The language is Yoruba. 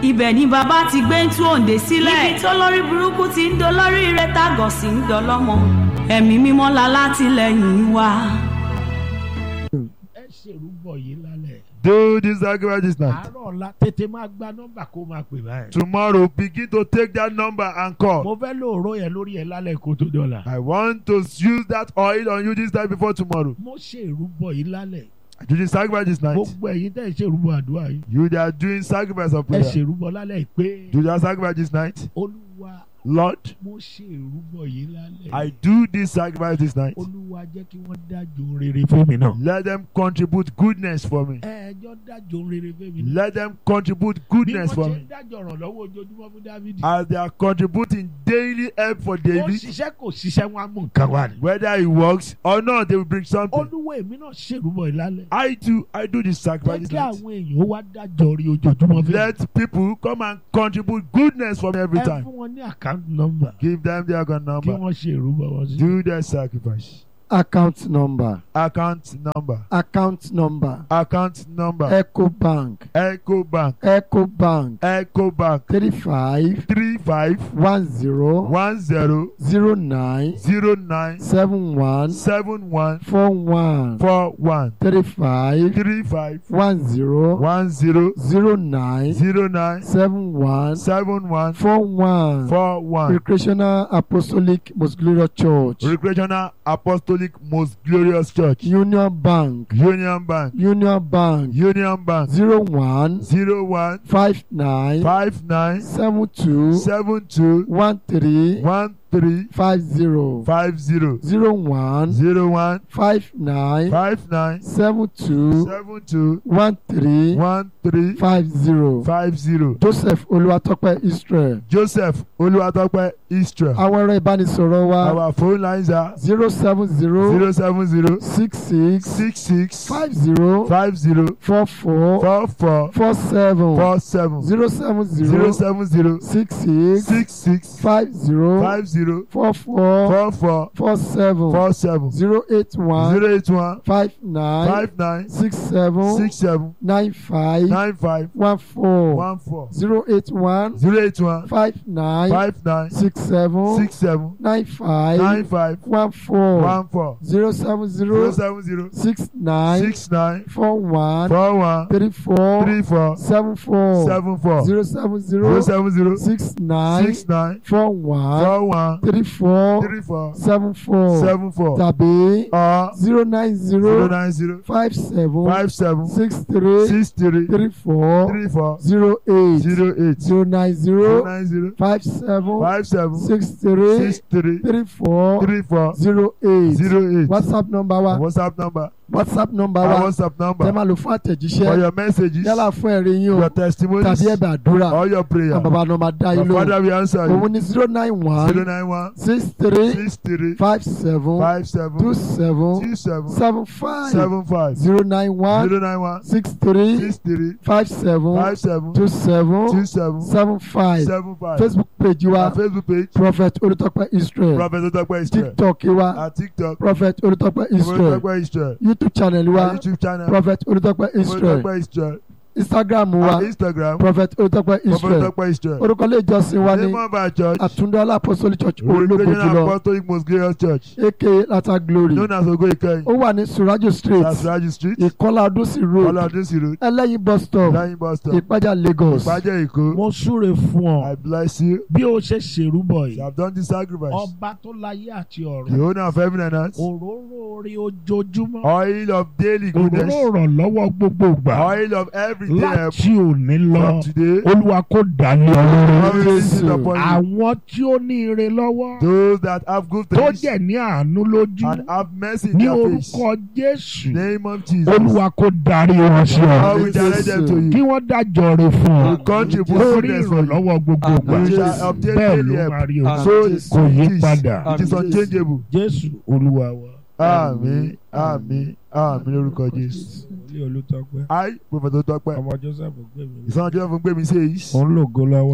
ibẹ̀ ni bàbá ti gbé ń tú òǹdè sílẹ̀ ibi tó lórí burúkú ti ń dolórí ire tágọ̀ sí ń dọlọ́mọ ẹ̀mí mímọ́ la látìlẹ́yìn wa. ẹ ṣèrúbọ yìí lálẹ́ Do this sacrifice this night. àárọ̀ ọ̀la tètè máa gba nọ́mbà kó máa pè báyìí. Tomorrow, begin to take that number and call. mo fẹ́ lóòró yẹn lórí ẹ lálẹ́ kó tó dọ̀la. I want to use that oil on you this time before tomorrow. mo ṣèrúbọ yìí lálẹ́ Do this sacrifice this night. gbogbo ẹ̀yin tẹ́ ẹ ṣèrúbọ àdúrà yìí You that are doing sacrifice of ẹ prayer. ṣèrúbọ lálẹ́ pé Do that sacrifice this night. olúwa Lord, mo ṣèrúbọ yìí lálẹ́ I do this sacrifice this night. olúwa jẹ́ kí wọ́n dájọ́ rere fún mi náà. Let them contribute goodness for me. ẹjọ́ dájọ́ rere fún mi náà. Let them contribute bí goodness wọ́n for ṣe me. ń dájọ́ ràn lọ́wọ́ ojoojúmọ́ fún dávidi. As they are contributing daily help for ó David, ṣiṣẹ́ kò ṣiṣẹ́ wọn á mú nǹkan wá ni. whether he works or not, they will bring something. olúwa èmi náà ṣèrúbọ yìí lálẹ́. I do, I do this jẹ́ sacrifice this kí night. àwọn èèyàn ó wá dájọ́ rí ojoojúmọ́ fún mi. Let people come and contribute goodness for me every ẹ time. fún wọn ní account number Give them their account kí number. wọ́n ṣe ìrúbọ wọn sí. Do their sacrifice. account number Account number. account number Account number. ecobank Echo Bank. ecobank Echo Bank. three five Three five one zero one zero zero nine zero nine seven one seven one four one four one three five three five one zero one zero zero nine zero nine seven one seven one four one four one. recreational apostolic most glorious church Recreational Apostolic Most Glorious Church. union bank Union Bank. union bank Union Bank. zero one Zero one five nine five nine seven two seven two one three one three five zero five zero zero one zero one five nine five nine seven two seven two one three one three five zero five zero. joseph olúwatópẹ́ israel Joseph Olúwatópẹ́ Israel. àwọn ẹ̀rọ ìbánisọ̀rọ̀ wa Our phone lines are zero seven zero zero seven zero six six six six five zero five zero four four four four four seven four seven zero seven zero zero seven zero six six six six five zero five zero four four four four four seven four seven zero eight one zero eight one five nine five nine six seven six seven nine five nine five one four one four zero eight one zero eight one five nine five nine six seven six seven nine five nine five one four one four zero seven zero zero seven zero six nine six nine four one four one three four three four seven four seven four zero seven zero zero seven zero six nine six nine four one four one three four three four seven four seven four tàbí or zero nine zero zero nine zero five seven five seven six three six three three four three four zero eight zero eight zero nine zero zero nine zero five seven five seven six three six three three four three four zero eight zero eight whatsapp number wa WhatsApp number whatsapp number our wa WhatsApp tẹ number máa lò fún for àtẹ̀jíṣẹ́ your messages yálà fún ẹ̀rí yín o your testimonies tàbí ẹ̀bẹ̀ àdúrà or your prayer àwọn bàbá náà máa dá your yín lóhùn father will answer òun you ní zero nine zero one nine one six three six three five seven five seven two seven two seven seven five seven five zero nine one zero nine one six three six three five seven five seven two seven two seven seven five seven five facebook page our wa Facebook page prophet olùtọ́pẹ́ israel Prophet Otope Israel tiktok wa our TikTok prophet olùtọ́pẹ́ Prophet israel Otope Israel youtube channel our wa YouTube channel prophet olùtọ́pẹ́ Prophet israel Otope Israel instagram wa our Instagram prophet olùtọ́pẹ́ Prophet israel Otope Israel orúkọ ilé ìjọsìn wa ní name of our church àtúndọ́lá apostolic church Regional olóògbòjúlọ Apostolic Most Glorious Church aka lata glory known as Ogo Ikeyin ó wà ní surajo street Sasraji Street ìkọlá adúsí road Ọlọ́dúnsì Road ẹlẹ́yin bus stop Lẹ́yìn bus stop ìpájà lagos Ìpàjẹ́ Èkó mo súre fún ọ I bless you bí o ṣe ṣèrúbọ you yìí have done this sacrifice ọba tó láyé àti the ọ̀run owner of heaven and earth òróró orí ojoojúmọ́ oil of daily goodness òróró ìrànlọ́wọ́ gbogbo ìgbà oil of everyday help láti òní lọ from today olúwa kó dání ọlọ́run God will visit Jésù. upon you àwọn tí ó ní ire lọ́wọ́ those that have good tó things jẹ́ ní àánú lójú and have mercy in ní their face orúkọ jésù name of Jesus olúwa kó darí wọn sí God ọ will direct them to kí you wọ́n dájọ́ rẹ̀ fún ọ will contribute lórí goodness for you ìrànlọ́wọ́ gbogbo ìgbà you Jésù. shall obtain bẹ́ẹ̀ daily ló help máa rí o so kò yí it is padà it is unchangeable jésù olúwa wa. àmín àmín àmín lórúkọ Jésù ilé olùtọ́pẹ́ I Prophet Otope ọmọ joseph gbé mi ìsọ̀njọ́ fún gbé mi sí èyí. òun lògo lọ́wọ́.